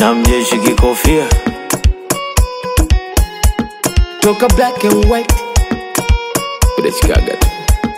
na mjeshi kikofia toka black and white udachikaga tu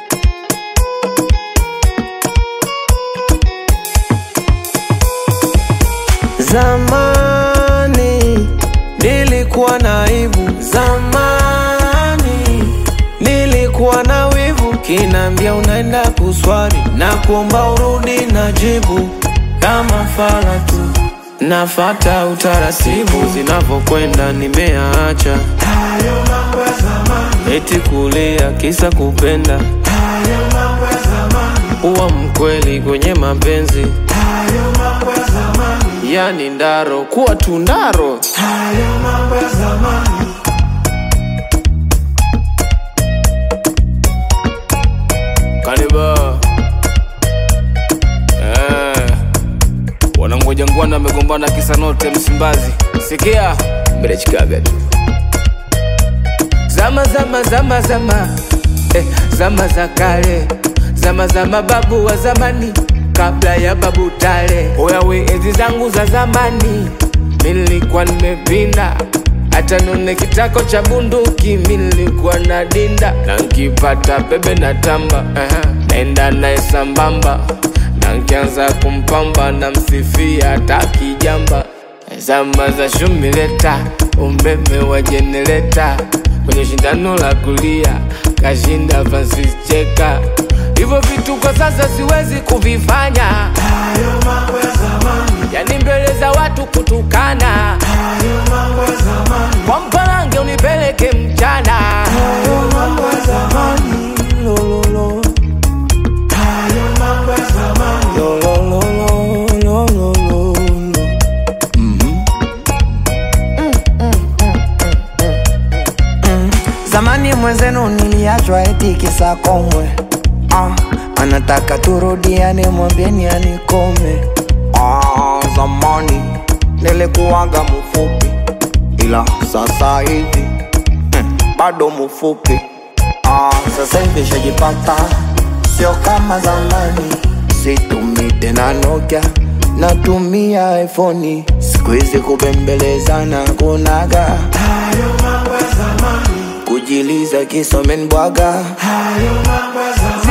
zamani nilikuwa na aibu zamani nilikuwa na wivu kinaambia unaenda kuswali na kuomba urudi na jibu kama fala tu nafata utaratibu zinavyokwenda nimeacha eti kulia kisa kupenda uwa mkweli kwenye mapenzi yani ndaro kuwa tundaro Kaniba eh, wanangoja ngwana amegombana kisa note Msimbazi. Sikia mrechikaga tu zama zama zama zama eh, zama za kale zama za mababu wa zamani kabla ya babu tale oyawe enzi zangu za zamani nilikuwa nimepinda hata nune kitako cha bunduki nilikuwa na dinda na nkipata bebe na tamba uh-huh. naenda naye sambamba na nkianza kumpamba na msifia hata kijamba zama za shumileta umeme wa jenereta kwenye shindano la kulia kashinda Francis Cheka. Hivyo vitu kwa sasa siwezi kuvifanya, yani mbele za watu kutukana, kwa mpalange unipeleke mchana. Zamani mwenzenu niliachwa eti kisa komwe ah, anataka turudiane, mwambieni anikome. Ah, zamani nilikuwaga mfupi, ila sasa hivi hmm, bado mfupi. Ah, sasa hivi shajipata, sio kama zamani. Situmii tena Nokia, natumia iPhone. Siku hizi kubembelezana kunaga kujiliza kisomen bwaga